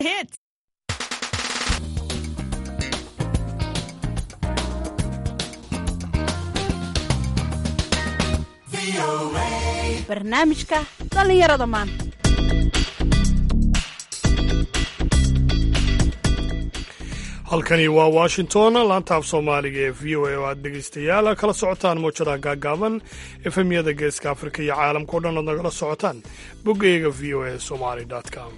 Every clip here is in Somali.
Hits. barnaamijka dhallinyarada maanta halkani waa washington laanta af soomaaliga ee v o a oo aad dhegaystayaal kala socotaan muujadaha gaagaaban efemyada geeska afrika iyo caalamka o dhan ood nagala socotaan boggayga v o a somali com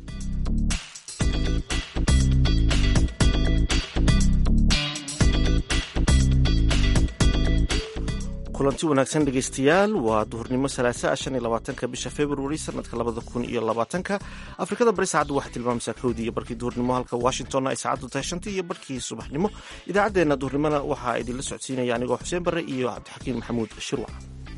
kulanti wanaagsan dhegaystayaal waa duhurnimo salaasa shan iyo labaatanka bisha februari sanadka labada kun iyo labaatanka afrikada bari saacaddu waxay tilmaamaysaa kowdii iyo barkii duhurnimo halka washingtonna ay saacaddu tahay shantii iyo barkii subaxnimo idaacaddeenna duhurnimona waxaa idinla socodsiinaya anigoo xuseen barre iyo cabdixakiin maxamuud shirwac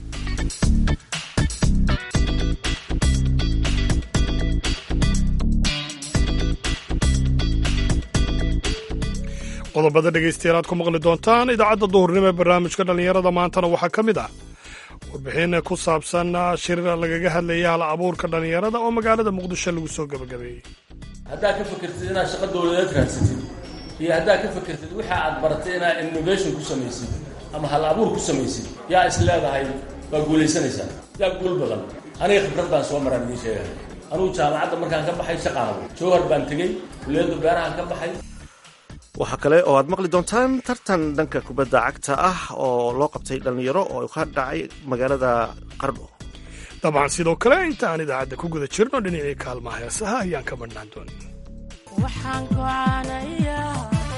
qodobada dhegaystayaal aad ku maqli doontaan idaacadda duhurnimo ee barnaamijka dhallinyarada maantana waxaa ka mid ah warbixin ku saabsan shir lagaga hadlaya hal abuurka dhallinyarada oo magaalada muqdisho lagu soo gebagabeeyey haddaad ka fakertid inaad shaqo dawladeed raadsatid iyo haddaad ka fakertid waxa aad baratay inaad innovation ku samaysid ama hal abuur ku samaysid yaa is leedahay waa guulaysanaysaa yaa guul badan aniga khibrad baan soo maraan idiin sheegaya anugu jaamacadda markaan ka baxay shaqaan jowhar baan tegey kuliyadda beerahaan ka baxay waxaa kale oo aad maqli doontaan tartan dhanka kubadda cagta ah oo loo qabtay dhallinyaro oo ka dhacay magaalada qardho dabcan sidoo kale inta aan idaacadda ku guda jirno dhinacii kaalmaha heesaha ayaan ka madhnaan doonin waxaan gocaanayaa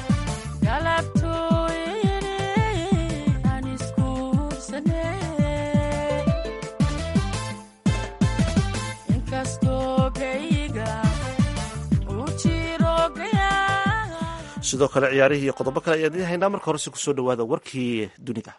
galabtooyne aan iskuursane inkastoo gayga uu jiro gayaa sidoo kale ciyaarihii iyo qodobo kale ayaan idiin haynaa marka horese kusoo dhowaada warkii dunida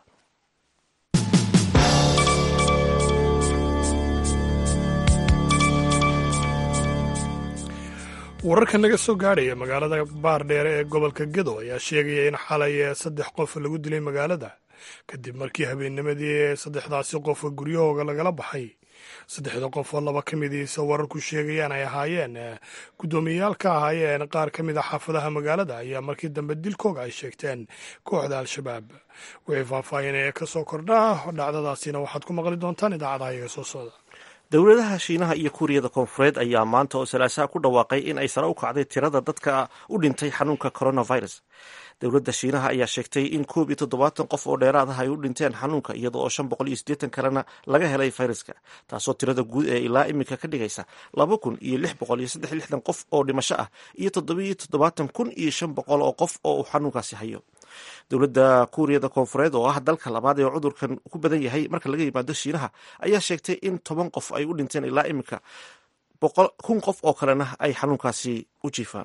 wararka naga soo gaadhaya magaalada baardheere ee gobolka gedo ayaa sheegaya in xalay saddex qof lagu dilay magaalada kadib markii habeennimadii saddexdaasi qof guryahooga lagala baxay saddexda qof oo laba ka midiisa wararku sheegayaan ay ahaayeen guddoomiyayaal ka ahaayeen qaar ka mid a xaafadaha magaalada ayaa markii dambe dilkooga ay sheegteen kooxda al-shabaab wixii faahfaahinaya ka soo kordha dhacdadaasina waxaad ku maqli doontaan idaacadaha iga soo socda dowladaha shiinaha iyo kuuriyada koonfureed ayaa maanta oo salaasaha ku dhawaaqay in ay sare u kacday tirada dadka u dhintay xanuunka coronavirus dowladda shiinaha ayaa sheegtay in koob iyo toddobaatan qof oo dheeraad ah ay u dhinteen xanuunka iyada oo shan boqol iyo siddeetan kalena laga helay fayraska taasoo tirada guud ee ilaa iminka ka dhigaysa laba kun iyo lix boqol iyo saddex lixdan qof oo dhimasho ah iyo toddobiyo toddobaatan kun iyo shan boqol oo qof oo uu xanuunkaasi hayo dowladda kuuriyada koonfureed oo ah dalka labaad ee cudurkan ku badan yahay marka laga yimaado shiinaha ayaa sheegtay in toban qof ay u dhinteen ilaa iminka kun qof oo kalena ay xanuunkaasi u jiifaan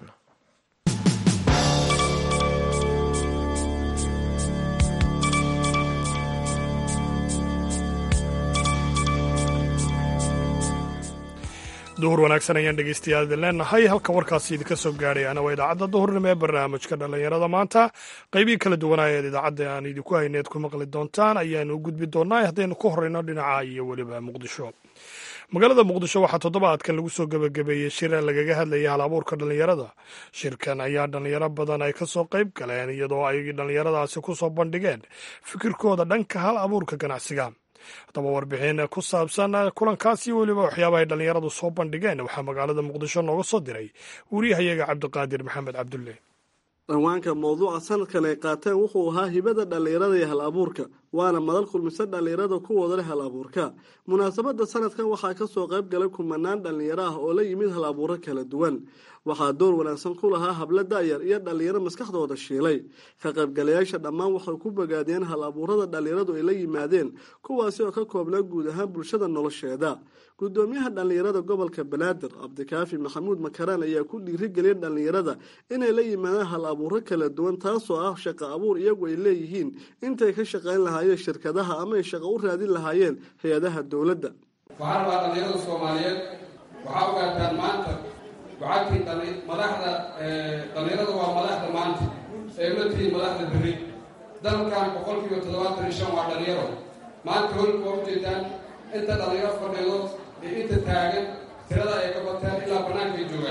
duhur wanaagsan ayaan dhegaystayaal idin leenahay halka warkaasi idinka soo gaadhayaana waa idaacadda duhurnimo ee barnaamijka dhallinyarada maanta qaybihii kala duwanaayeed idaacadda aan idinku hayneed ku maqli doontaan ayaanu u gudbi doonaa haddaynu ku horreyno dhinaca iyo weliba muqdisho magaalada muqdisho waxaa toddobaadkan lagu soo gebagabeeyey shir lagaga hadlayay hal abuurka dhallinyarada shirkan ayaa dhallinyaro badan ay ka soo qayb galeen iyadoo ay dhallinyaradaasi ku soo bandhigeen fikirkooda dhanka hal abuurka ganacsiga haddaba warbixin ku saabsan kulankaasi weliba waxyaabahay dhallinyaradu soo bandhigeen waxaa magaalada muqdisho nooga soo diray wariyahayaga cabdiqaadir maxamed cabdulle dhanwaanka mawduuca sanadkan ay qaateen wuxuu ahaa hibada dhallinyarada iyo hal abuurka waana madal kulmise dhallinyarada kuwooda leh hal abuurka munaasabadda sanadkan waxaa kasoo qayb galay kumanaan dhallinyaro ah oo la yimid hal abuuro kala duwan waxaa door wanaagsan ku lahaa hablo da'yar iyo dhallinyaro maskaxdooda shiilay ka qaybgalayaasha dhammaan waxay ku bogaadeen hal abuurada dhallinyaradu ay la yimaadeen kuwaasi oo ka koobnaa guud ahaan bulshada nolosheeda gudoomiyaha dhallinyarada gobolka banaadir cabdikaafi maxamuud makaraan ayaa ku dhiirigeliyay dhallinyarada inay la yimaadaan hal abuuro kala duwan taasoo ah shaqo abuur iyagu ay leeyihiin intay ka shaqayn lahaayeen shirkadaha ama ay shaqo u raadin lahaayeen hay-adaha dowladda waxaan rabaa dhallinyarada soomaaliyeed waxaa ogaataan maanta waxaadtii madaxda dhallinyarada waa madaxda maanta ee la tihiin madaxda berri dalkan boqolkiiba toddobaatan iyo shan waa dhallinyaro maanta holka waa ujeedaan inta dhallinyaro fadhido iyo inta taagan tirada ay ka bateen ilaa bannaanka ay joogaan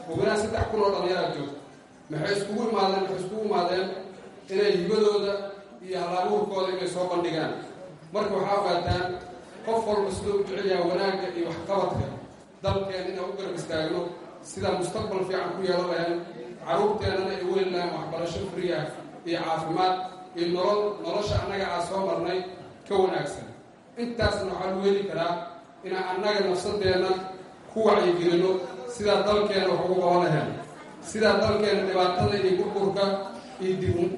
hubinaan saddex kun oo dhallinyaraa joogto maxay iskugu imaadeen waxay iskugu imaadeen inay hibadooda iyo hal-abuurkooda inay soo bandhigaan marka waxaa ogaataan qof walba siduu u jecel yaha wanaagga iyo waxqabadka dalkeen inaan u garab istaagno sidaa mustaqbal fiican ku yeelan lahayn carruurteennana ay weyn lahayn waxbarasho friya iyo caafimaad iyo nolol nolosha annaga aa soo marnay ka wanaagsan intaasna waxaa lagu heli karaa inaan annaga nafsadeenna ku wacyigelino sidaa dalkeena wax ugu qaban lahayn sidaa dalkeena dhibaatada iyo burburka iyo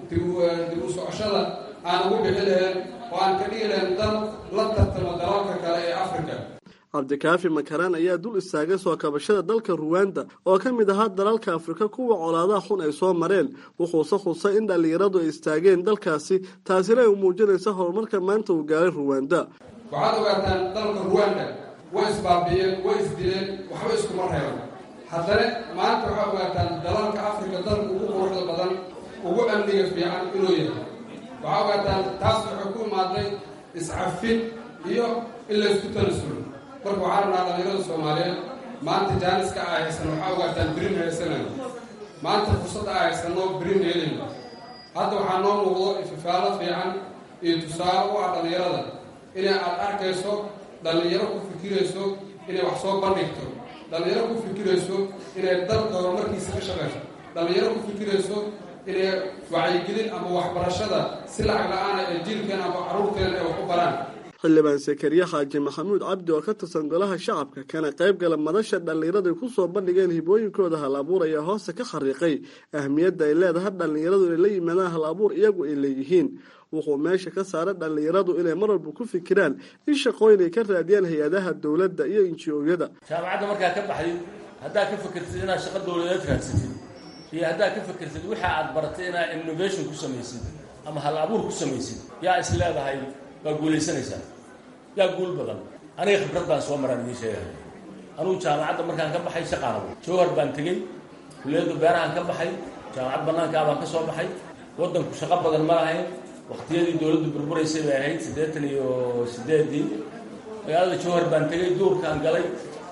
dib u socoshada aan ugu bixi lahayn oo aan ka dhigi lahayn dal la tartamo dalalka kale ee africa cabdikaafi makaraan ayaa dul istaagay soo kabashada dalka ruwanda oo ka mid ahaa dalalka afrika kuwa colaadaha xun ay soo mareen wuxuuse khusay in dhallinyaradu ay istaageen dalkaasi taasina ay muujinaysa horumarka maanta uu gaaray ruwanda waxaad ogaataan dalka ruwanda way isbaabi'een way isdileen waxba iskuma reeban haddana maanta waxaad ogaataan dalalka afrika dalka ugu quruxda badan ugu amniga fiican inuu yahay waxaa ogaataan taas waxay ku imaaday iscafin iyo in laysku tanasulo marka waxaa rabnaa dhallinyarada soomaaliyeed maanta jaaniska aa haysan waxaa ogaataan birin haysanayno maanta fursadda aa haysanoo birin heelayno hadda waxaa noo muuqdo ififaalo fiican iyo tusaale u ah dhallinyarada inay aad arkayso dhallinyaro ku fikirayso inay wax soo bandhigto dhallinyaro ku fikirayso inay dalka horumarkiisa ka shaqayso dhallinyaro ku fikirayso inay wacyigelin ama waxbarashada si lacag la-aana ee jiilkeena ama carruurteena ay wax u baraan xildhibaan sakariye xaaji maxamuud cabdi oo ka tirsan golaha shacabka kana qayb gala madasha dhallinyarada ay ku soo bandhigeen hibooyinkooda hal abuur ayaa hoose ka khariiqay ahmiyadda ay leedahay dhallinyaradu inay la yimaadaan hal abuur iyagu ay leeyihiin wuxuu meesha ka saaray dhallinyaradu inay mar walba ku fikiraan in shaqooyin ay ka raadiyaan hay-adaha dowladda iyo inji-ooyada jaamacadda markaa ka baxdid haddaad ka fikirtid inaad shaqo dowladeed raadsatid iyo haddaad ka fikirtid waxa aad baratay inaad innovation ku samaysid ama hal abuur ku samaysid yaa is leedahay waa guulaysanaysaa yaa guul badan aniga khibrad baan soo maraan idiin sheegaya anugu jaamacadda markaan ka baxay shaqaanabo jowhar baan tegey kulliyadda beerahaan ka baxay jaamacad bannaankaa baan ka soo baxay waddanku shaqo badan ma lahayn waktiyadii dowladdu burburaysay bay ahayd siddeetan iyo siddeedii magaalada jowhar baan tegey duurkaan galay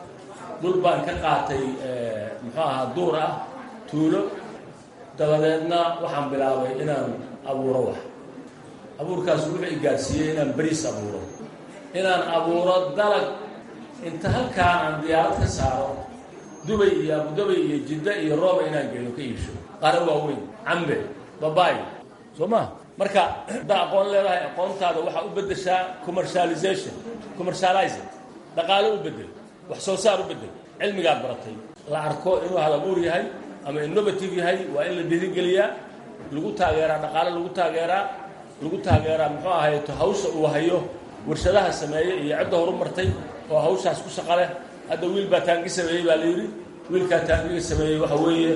dhul baan ka qaatay muxuu ahaa duur ah tuulo dabadeedna waxaan bilaabay inaan abuuro wax abuurkaas wuxuu i gaarsiiyey inaan beriis abuuro inaan abuuro dalag inta halkaan aan diyaarad ka saaro dubay iyo abudabay iyo jidda iyo rooba inaan geeyo ka iibsho qare waaweyn cambe babaay soo ma marka haddaa aqoon leedahay aqoontaada waxaa u beddeshaa commercialization commercializing dhaqaalo u beddel wax soo saar u beddel cilmigaad baratay la arko inuu hal abuur yahay ama innovative yahay waa in la dhiirigeliyaa lagu taageeraa dhaqaale lagu taageeraa lagu taageeraa muxuu ahayto hawsha uu hayo warshadaha sameeyey iyo cidda horu martay oo hawshaas ku shaqa leh hadda wiil baa taangi sameeyey baa la yidhi wiilkaa taangiga sameeyey waxa weeye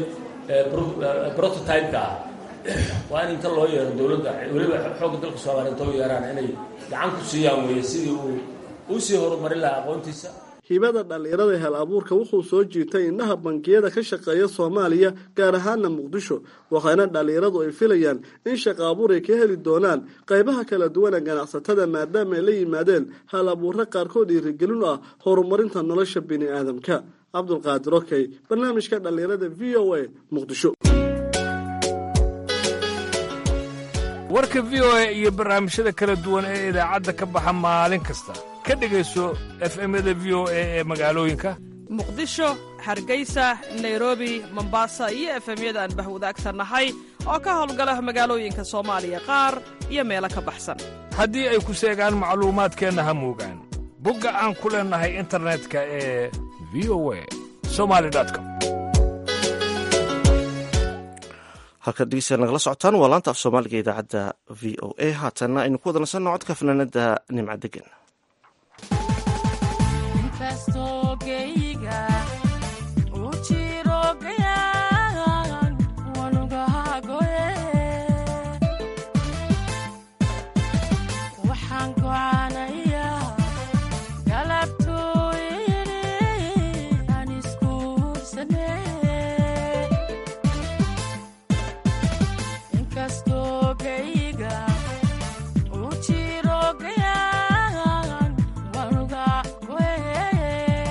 prototype-ka ah waa in inta loo yeero dowladda weliba xoogga dalka soomaaliya inta u yeeraan inay gacan ku siiyaan weeye sidii uu uu sii horumarin lahaa aqoontiisa hibada dhallinyarada hel abuurka wuxuu soo jiitay indhaha bangiyada ka shaqeeya soomaaliya gaar ahaana muqdisho waxaana dhallinyaradu ay filayaan in shaqa abuur ay ka heli doonaan qaybaha kala duwana ganacsatada maadaama ay la yimaadeen hal abuurra qaarkood dhiirigelin u ah horumarinta nolosha bini aadamka cabdulqaadir okey barnaamijka dhallinyarada v o a muqdisho warka v o a iyo barnaamijyada kala duwan ee idaacadda ka baxa maalin kasta ka dhegayso efemyada v o a ee magaalooyinka muqdisho hargeysa nairobi mombasa iyo efemyada aan bahwadaagsannahay oo ka howlgala magaalooyinka soomaaliya qaar iyo meelo ka baxsan haddii ay ku seegaan macluumaadkeenna ha muugaan bogga aan ku leennahay internetka ee v o a somali com halkaad dhegeystayaal nagala socotaan waa laanta af soomaaliga idaacadda v o a haatanna aynu ku wada nasanno codka fanaanada nimca degan Uchiro gayan, wanuga we.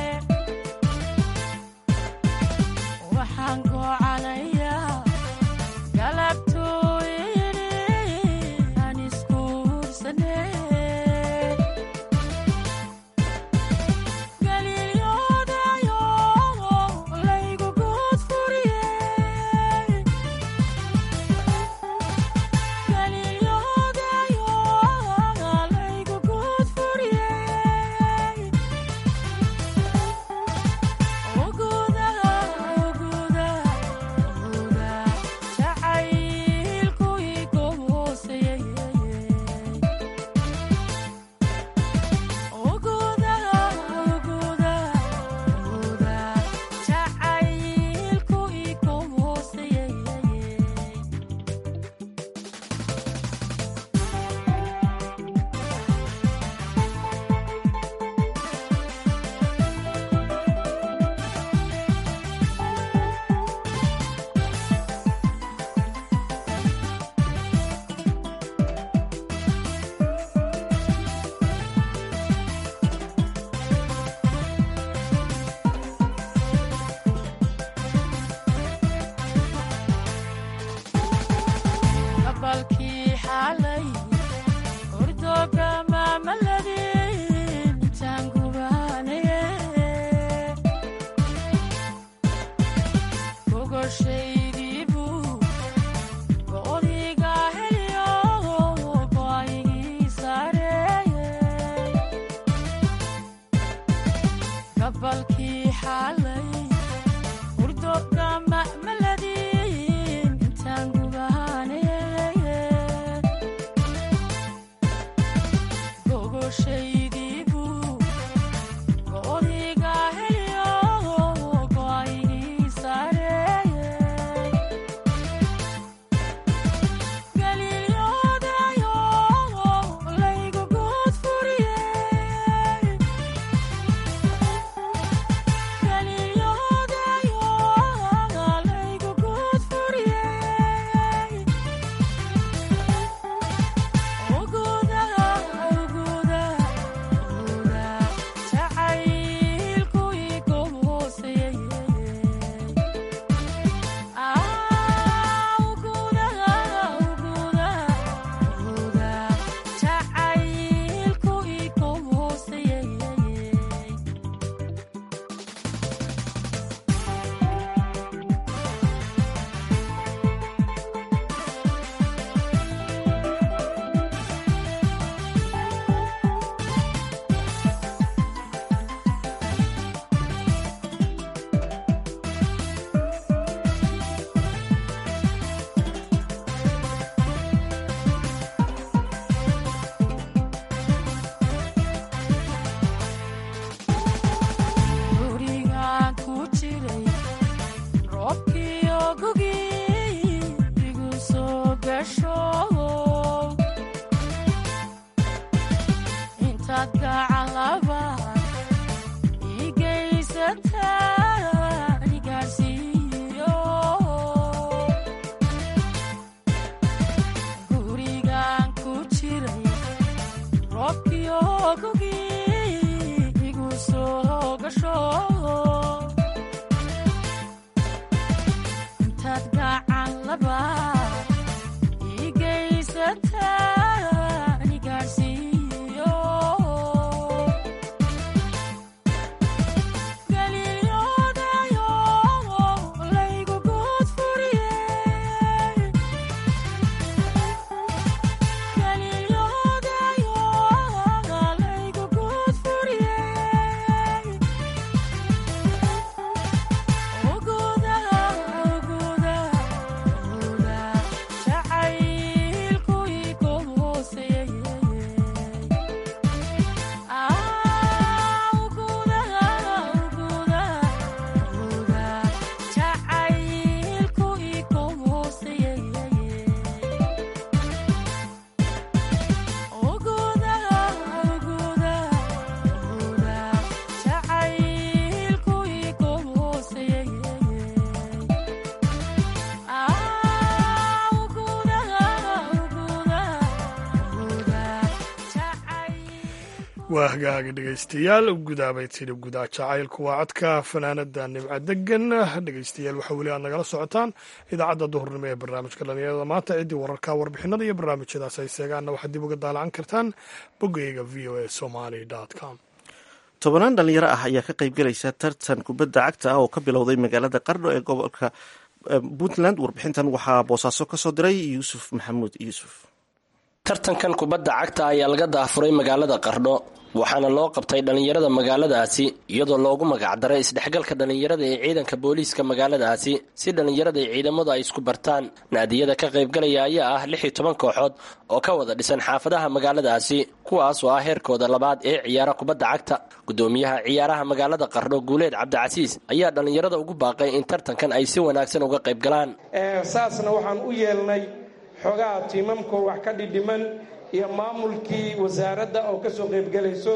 waa hagaaga dhegaystayaal gudaabay tidhi gudaa jacaylku waa codka fanaanada nimco degan dhegaystayaal waxaa weli aad nagala socotaan idaacadda duhurnimo ee barnaamijka dhalinyarada maanta ciddii wararka warbixinada iyo barnaamijyadaas ay seegaanna waxaad dib uga daalacan kartaan boggayga v o a somaly com tobanaan dhalinyaro ah ayaa ka qaybgelaysa tartan kubadda cagta ah oo ka bilowday magaalada qardho ee gobolka puntland warbixintan waxaa boosaaso ka soo diray yuusuf maxamuud yuusuf tartankan kubadda cagta ayaa laga daafuray magaalada qardho waxaana loo qabtay dhallinyarada magaaladaasi iyadoo loogu magacdaray isdhexgalka dhallinyarada ee ciidanka booliiska magaaladaasi si dhallinyarada iyo ciidamadu ay isku bartaan naadiyada ka qaybgalaya ayaa ah lix iyo toban kooxood oo ka wada dhisan xaafadaha magaaladaasi kuwaas oo ah heerkooda labaad ee ciyaara kubadda cagta gudoomiyaha ciyaaraha magaalada qardho guuleed cabdicasiis ayaa dhallinyarada ugu baaqay in tartankan ay si wanaagsan uga qaybgalaan saasna waxaan u yeelnay xogaha tiimamkoo wax ka dhidhiman iyo maamulkii wasaaradda oo ka soo qaybgelayso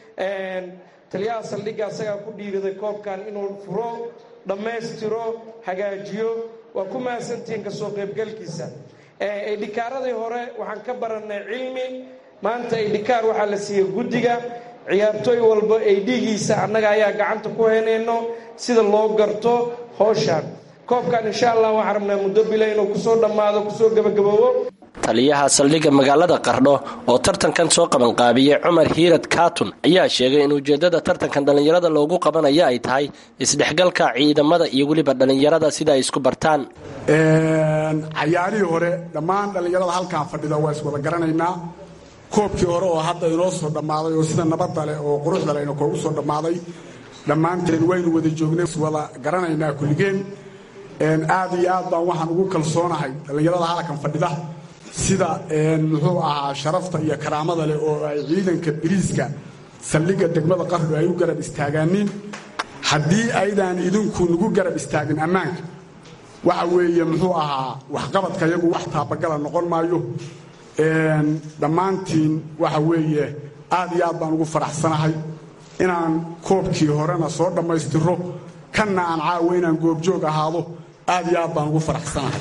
taliyaha saldhigga asagaa ku dhiiriday koobkan inuu furo dhammaystiro hagaajiyo waa ku mahadsantihiin ka soo qaybgalkiisa idhikaaradii hore waxaan ka barannay cilmi maanta idhikaar waxaa la siiyey guddiga ciyaartooy walba ay dhiigiisa annaga ayaa gacanta ku heynayno sida loo garto howshan koobkan insha allah waxaan rabnaa muddo bila inuu kusoo dhammaado kusoo gebagaboobo taliyaha saldhigga magaalada qardho oo tartankan soo qabanqaabiyey cumar hiirad kaatun ayaa sheegay in ujeedada tartankan dhallinyarada loogu qabanayo ay tahay isdhexgalka ciidamada iyo weliba dhallinyarada sida ay isku bartaan cayaarihii hore dhammaan dhallinyarada halkaan fadhida waa iswada garanaynaa koobkii hore oo hadda inoo soo dhammaaday oo sida nabadda leh oo quruxda lehna koogu soo dhammaaday dhammaanteen waynu wada joognay iswada garanaynaa kulligeen aad iyo aad baan waxaan ugu kalsoonahay dhallinyarada halkan fadhida sida muxuu ahaa sharafta iyo karaamada leh oo ay ciidanka biriiska saldhigga degmada qardho ay u garab istaagaaniin haddii aydaan idinku nagu garab istaagin ammaanka waxa weeye muxuu ahaa waxqabadka yagu wax taabagala noqon maayo dhammaantiin waxa weeye aad iyo aad baan ugu faraxsanahay inaan koobkii horena soo dhammaystiro kanna aan caawa inaan goobjoog ahaado aad iyo aad baan ugu faraxsanahay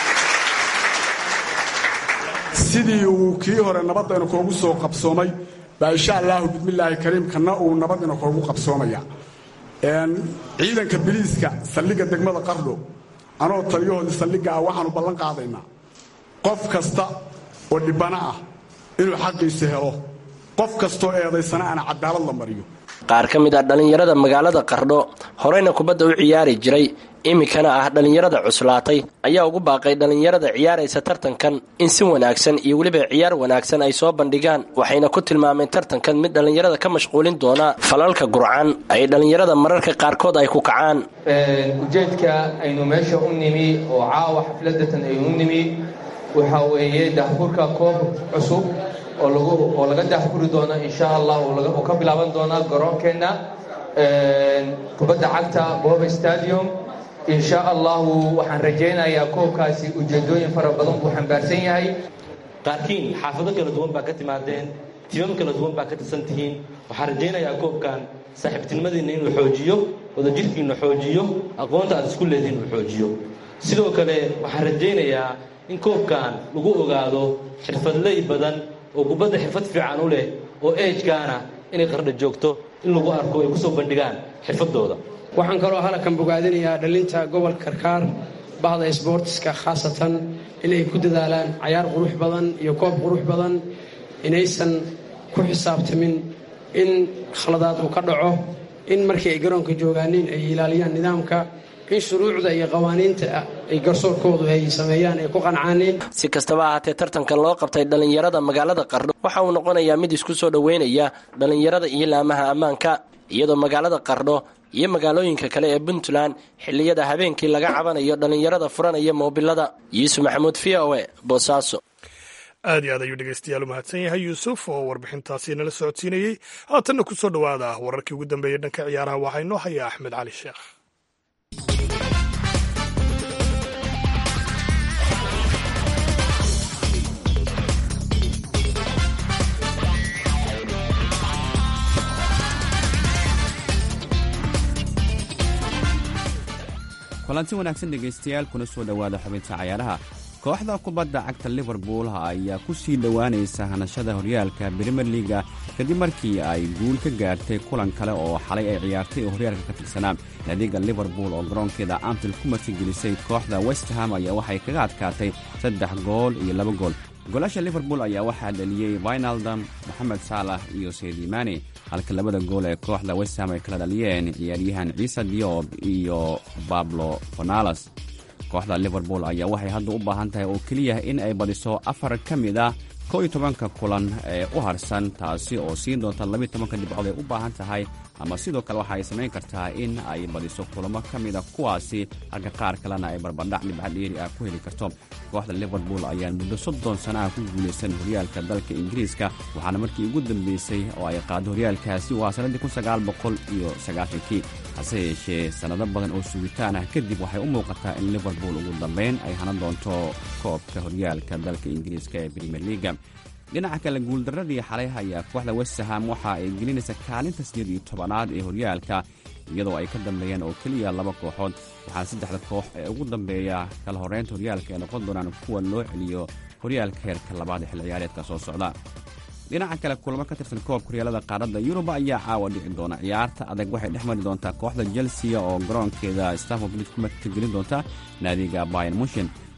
sidii uu kii hore nabadayna koogu soo qabsoomay baa insha allaahu bismillaahi kariim kanna uu nabadina koogu qabsoomaya ciidanka biliiska saldhigga degmada qardho anoo taliyahoodii saldhigga ah waxaanu ballan qaadaynaa qof kasta oo dhibbana ah inuu xaqiisa helo qof kastoo eedaysana ana cadaalad la mariyo qaar ka mid ah dhallinyarada magaalada qardho horeyna kubadda u ciyaari jiray iminkana ah dhallinyarada cuslaatay ayaa ugu baaqay dhallinyarada ciyaaraysa tartankan in si wanaagsan iyo weliba ciyaar wanaagsan ay soo bandhigaan waxayna ku tilmaameen tartankan mid dhallinyarada ka mashquulin doona falalka gurcan ay dhallinyarada mararka qaarkood ay ku kacaan ujeedka aynu meesha u nimi oo caawa xafladatan aynu u nimi waxaa weeye daahfurka koob cusub oo laga daahfuri doono insha allah oo ka bilaaban doona garoonkeenna kubadda cagta boba stadium insha allahu waxaan rajaynayaa koobkaasi ujeedooyin fara badan buu xambaarsan yahay qaarkiin xaafado kala duwan baa ka timaadeen timam kala duwan baa ka tirsan tihiin waxaan rajaynayaa koobkan saaxiibtinimadiinna inuu xoojiyo wadajirkiinna xoojiyo aqoonta aad isku leediin uu xoojiyo sidoo kale waxaan rajaynayaa in koobkan lagu ogaado xirfadley badan oo kubadda xirfad fiican u leh oo eejkaana inay qardha joogto in lagu arko ay ku soo bandhigaan xirfadooda waxaan kaloo halkan bogaadinayaa dhalinta gobolka karkaar bahda sboortiska khaasatan inay ku dadaalaan cayaar qurux badan iyo koob qurux badan inaysan ku xisaabtamin in khaladaad uu ka dhaco in markii ay garoonka joogaanin ay ilaaliyaan nidaamka in shuruucda iyo qawaaniinta ay garsoorkoodu ay sameeyaan ay ku qancaanin si kastaba ahaatee tartankan loo qabtay dhallinyarada magaalada qardho waxa uu noqonayaa mid isku soo dhoweynaya dhallinyarada iyo laamaha ammaanka iyadoo magaalada qardho iyo magaalooyinka kale ee puntland xilliyada habeenkii laga cabanayo dhallinyarada furanaya moobilada yuusuf maxamuud v o e boosaaso aad iyo aad ayuu dhegeystayaal u mahadsan yahay yuusuf oo warbixintaasi nala socodsiinayey haatanna ku soo dhowaada wararkii ugu dambeeyey dhanka ciyaaraha waxaa inoo haya axmed cali sheekh kulanti wanaagsan dhegaystayaal kuna soo dhowaada xubinta cayaaraha kooxda kubadda cagta liverpool ayaa ku sii dhowaanaysa hanashada horyaalka brimer liga kadib markii ay guul ka gaartay kulan kale oo xalay ay ciyaartay oo horyaalka ka tirsanaa naadiga liverpool oo garoonkeeda anfield ku martigelisay kooxda westham ayaa waxay kaga adkaatay saddex gool iyo laba gool goolasha liverpool ayaa waxaa dhaliyey vinaldam moxamed saalax iyo seydimani halka labada gool ee kooxda westham ay kala dhaliyeen ciyaaryahan ciise diob iyo bablo fonalas kooxda liverpool ayaa waxay hadda u baahan tahay oo keliya in ay badiso afar ka mid ah kow iyo tobanka kulan ee u harsan taasi oo siin doonta labiiy tobanka dhibcood ay u baahan tahay ama sidoo kale waxa ay samayn kartaa in ay badiso kulamo ka mida kuwaasi halka qaar kalena ay barbardhac dhibca dheeri ah ku heli karto kooxda liverpool ayaan muddo soddon sana ah ku guulaysan horyaalka dalka ingiriiska waxaana markii ugu dambeysay oo ay qaado horyaalkaasi waa sannaddii kun sagaal boqol iyo sagaashankii hase yeeshee sannado badan oo sugitaan ah kadib waxay u muuqataa in liverpool ugu dambayn ay hanan doonto koobka horyaalka dalka ingiriiska ee premier leaga dhinaca kale guuldaradii xalay ayaa kooxda westham waxa ay gelinaysa kaalinta sideed iyo tobanaad ee horyaalka iyadoo ay ka dambeeyaan oo keliya laba kooxood waxaana saddexda koox ee ugu dambeeya kala horreynta horyaalka ay noqon doonaan kuwa loo celiyo horyaalka heerka labaad ee xil ciyaareedka soo socda dhinaca kale kulamo ka tirsan koobka horyaalada qaaradda yurub ayaa caawa dhici doona ciyaarta adag waxay dhex mari doontaa kooxda chelsea oo garoonkeeda stanford bridge ku martigelin doonta naadiga bayan mushin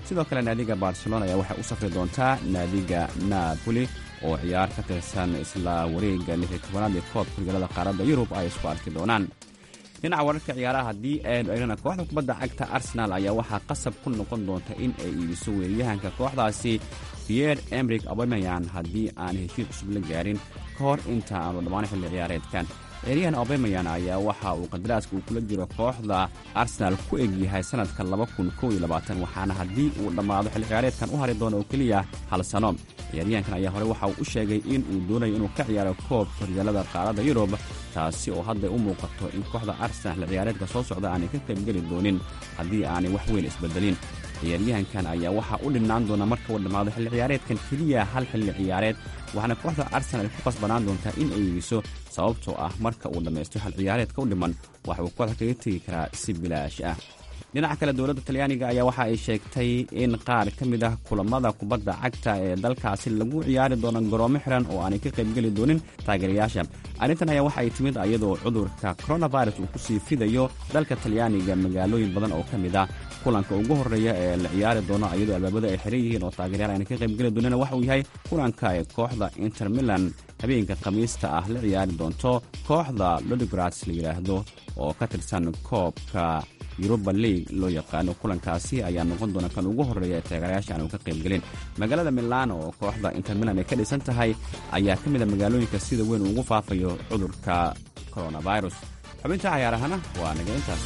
sidoo kale naadiga barcelona ayaa waxay u safri doontaa naadiga napoli oo ciyaar ka tirsan isla wareegga lixi tobanaad ee koobka horyaalada qaaradda yurub ay isku arki doonaan dhinaca wararka ciyaaraha haddii aynu eegnana kooxda kubadda cagta arsenal ayaa waxaa qasab ku noqon doonta in ay iibiso weeryahanka kooxdaasi pierre emrik abemayan haddii aan heshiis cusub la gaarin ka hor inta aanu dhammaan xilli ciyaareedkan ciyaaryahan abemayan ayaa waxa uu qadaraaska uu kula jiro kooxda arsenal ku egyahay sannadka waxaana haddii uu dhammaado xilli ciyaareedkan u hari doono oo keliya hal sano ciyaaryahankan ayaa hore waxa uu u sheegay in uu doonayo inuu ka ciyaaro koobka horyaalada qaaradda yurub taasi oo hadday u muuqato in kooxda arsenal xilli ciyaareedka soo socda aanay ka qaybgeli doonin haddii aanay wax weyn isbedelin ciyaaryahankan ayaa waxaa u dhinnaan doona marka uu dhammaado xilli ciyaareedkan keliya hal xilli ciyaareed waxaana kooxda arsenal ay ku qasbanaan doontaa in ay iibiso sababtoo ah marka uu dhammaysto xil ciyaareedka u dhiman waxa uu kooxda kaga tegi karaa si bilaash ah dhinaca kale dowladda talyaaniga ayaa waxa ay sheegtay in qaar ka mid ah kulamada kubadda cagta ee dalkaasi lagu ciyaari doono garoomo xiran oo aanay ka qaybgeli doonin taageerayaasha arrintan ayaa waxa ay timid iyadoo cudurka coronavirus uu kusii fidayo dalka talyaaniga magaalooyin badan oo ka mid ah kulanka ugu horreeya ee la ciyaari doono iyadoo albaabada ay xiran yihiin oo taageeryaal aanay ka qaybgeli doonin waxa uu yahay kulanka ee kooxda inter milan habeenka khamiista ah la ciyaari doonto kooxda lodigrats la yidhaahdo oo ka tirsan koobka yuruba league loo yaqaano kulankaasi ayaa noqon doona kan ugu horreeya ee taageerayaasha aanu ka qaybgelin magaalada milano oo kooxda inter milan ay ka dhisan tahay ayaa ka mid a magaalooyinka sida weyn ugu faafayo cudurka coronavirus xubinta cayaarahana waa naga intaas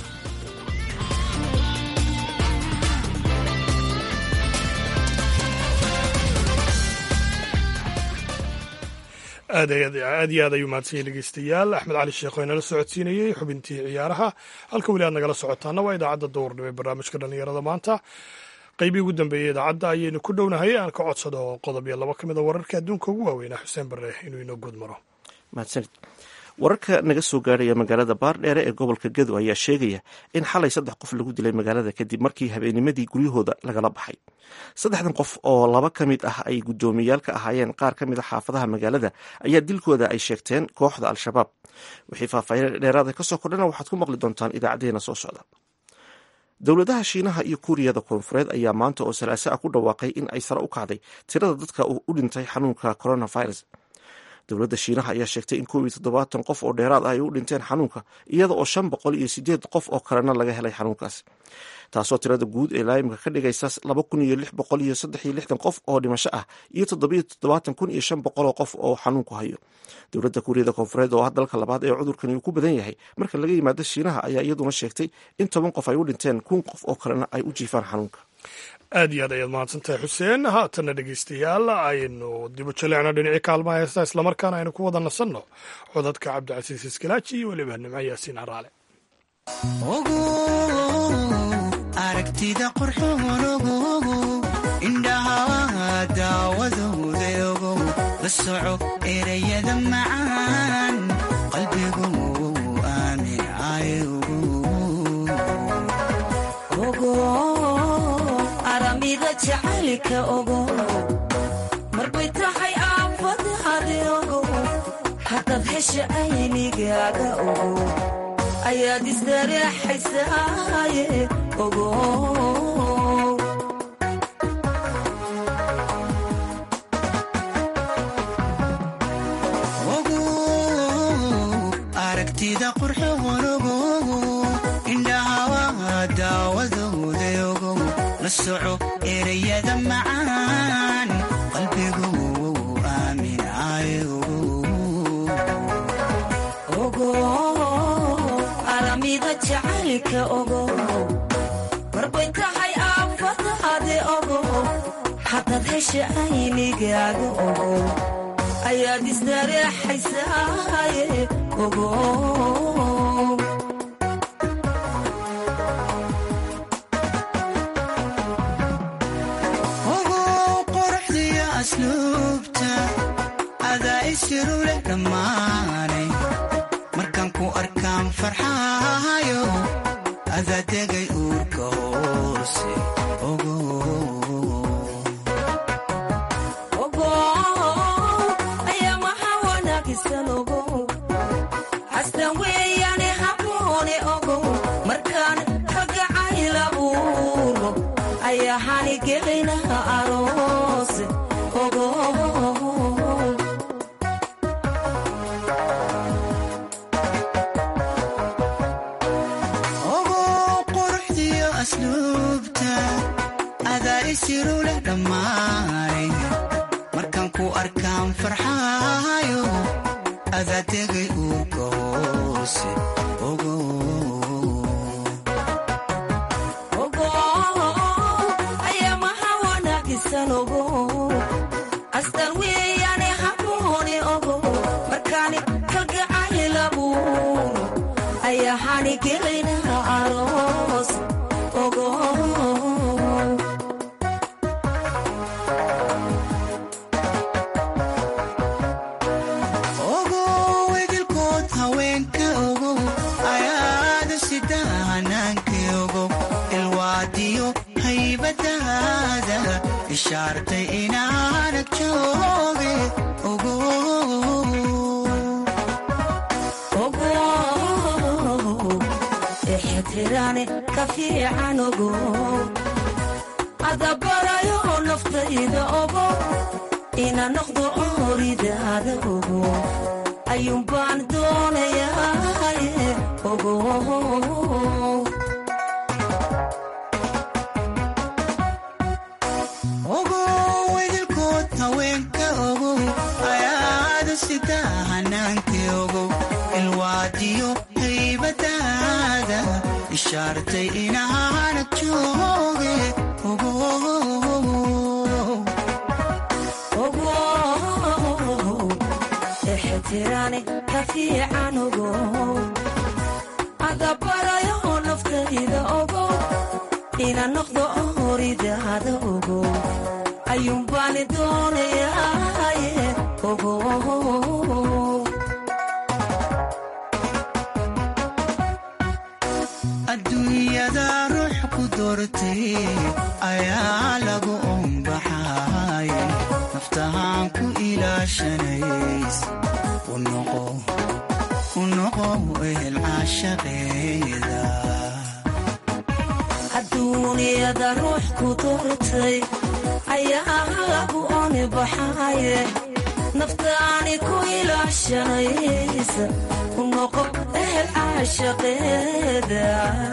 aad aad iyo aad ayuu mahadsanyahy dhegeystayaal axmed cali sheekh oo inala socodsiinayey xubintii ciyaaraha halka weli aad nagala socotaana waa idaacadda duurnimo ee barnaamijka dhallinyarada maanta qeybii ugu dambeeyey idaacadda ayaynu ku dhownahay aan ka codsado qodob iyo laba ka mid a wararka adduunka ugu waaweynaa xuseen bare inuu inoo guud maro mahadsanid wararka naga soo gaarhaya magaalada baardheere ee gobolka gedo ayaa sheegaya in xalay saddex qof lagu dilay magaalada kadib markii habeennimadii guryahooda lagala baxay saddexdan qof oo laba ka mid ah ay guddoomiyayaal ka ahaayeen qaar ka mid a xaafadaha magaalada ayaa dilkooda ay sheegteen kooxda al-shabaab wixii faahfaahin dheeraada kasoo kordhana waxaad ku maqli doontaan idaacadeena soo socda dowladaha shiinaha iyo kuuriyada koonfureed ayaa maanta oo salaaso ah ku dhawaaqay in ay sare u kacday tirada dadka u dhintay xanuunka coronavirus dowladda shiinaha ayaa sheegtay in koob iyo toddobaatan qof oo dheeraad ah ay u dhinteen xanuunka iyada oo shan boqol iyo sideed qof oo kalena laga helay xanuunkaas taasoo tirada guud ee laayimka ka dhigaysa laba kun iyo lix boqol iyo saddex iyo lixdan qof oo dhimasho ah iyo toddobiyo toddobaatan kun iyo shan boqol oo qof oo xanuunku hayo dowladda kuuriyada koonfureed oo ah dalka labaad ee cudurkani uu ku badan yahay marka laga yimaado shiinaha ayaa iyaduna sheegtay in toban qof ay u dhinteen kun qof oo kalena ay u jiifaan xanuunka aad iyo aad ayaad mahadsantahay xuseen haatanna dhegeystayaal aynu dibu jaleecno dhinacii kaalmaha heesta islamarkaana aynu ku wada nasanno codadka cabdicasiis iskalaaji iyo weliba nimco yaasiin caraale aragtida qurxoonogogo indhaha daawadoodaogo la soco erayada macaan qalbigu aamin aramida jacaylka ogo marbay tahay aafadaade ogo haddaad hesha aynigaaga ogo ayaad isdareexaysaaye ogo aragtida qurxoonogo indhaha daawadoodaogo la soco erayada macaan qalbigu aamin ogo aramida jacaylka ogo marbay tahay aafadaade ogo haddaad hesha aynigaaga ogo ayaad isdareexaysaaye ogo asluubta adaa isiru leh dhammaanay markaan ku arkaan farxaayo adaa degay uurka hoose ayaa maxaa wanaagisan ogo xastan weeyaane haboone ogo markaan ragacayl abuuro ayaa hanigelaynaha aroos ogo ogo quruxdiyo asluubta adaa isiru leh dhammaanay markaan ku arkaan farxaayo adaa tegay uurka hoose ogo ogo ayaa maha wanaagisan ogo astaan weeyaane hamoone ogo markaani kalgacaylabuun ayaa hanigelaynaha aroos ogo ogo wedilkood haweenka ogo ayaada sida hanaanka ogo ilwaadiyo haybadaada ishaartay inaanad jooge ogo ogo ixtiraane ka fiican ogo adabarayo naftayda ogo ina noqdo oridaada ogo ayuun baan doonayaa ogo ogo wedilkood haweenka ogo ayaada sida hanaanka ogo ilwaadiyo haybadaada ishaartay inaanad jooge ogo ogo ixtiraane ka fiican ogo adabarayo naftayda ogo ina noqdo oridaada ogo ayuun baani doonayaa ogo adduunyada ruux ku doortay ayaa lagu ombaxay naftahaan ku ilaashanays u noqo u noqo ehel caashaqeeda adduuniyada ruux ku doortay ayaa lagu oni baxaye naftaani ku ilaashanaysa u noqo ehel caashaqeeda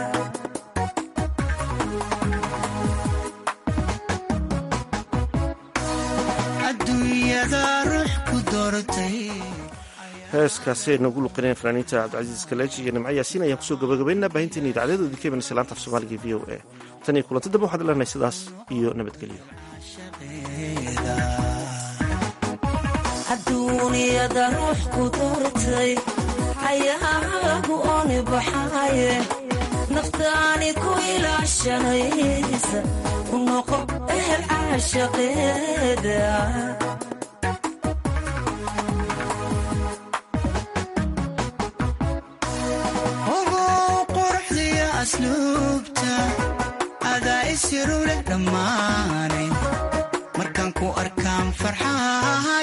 adduunyada ruux ku doortay heeskaasi ay noogu luqineen fanaaniinta cabdicasiis kaleeji iyo nimco yaasiin ayaan kusoo gabagabaynaa baahinteena idacdadoodii ka imanaysa laanta af soomaaliga v o a tan iyo kulanti dambe waxaad leenahay sidaas iyo nabadgelyo adduuniyada ruux ku doortay ayaa lagu oni baxaye naftaani ku ilaashanaysa u noqo ehel caashaqeeda ogo quruxdiyo asluubta adaa isiru leh dhammaanay markaan ku arkaan farxaa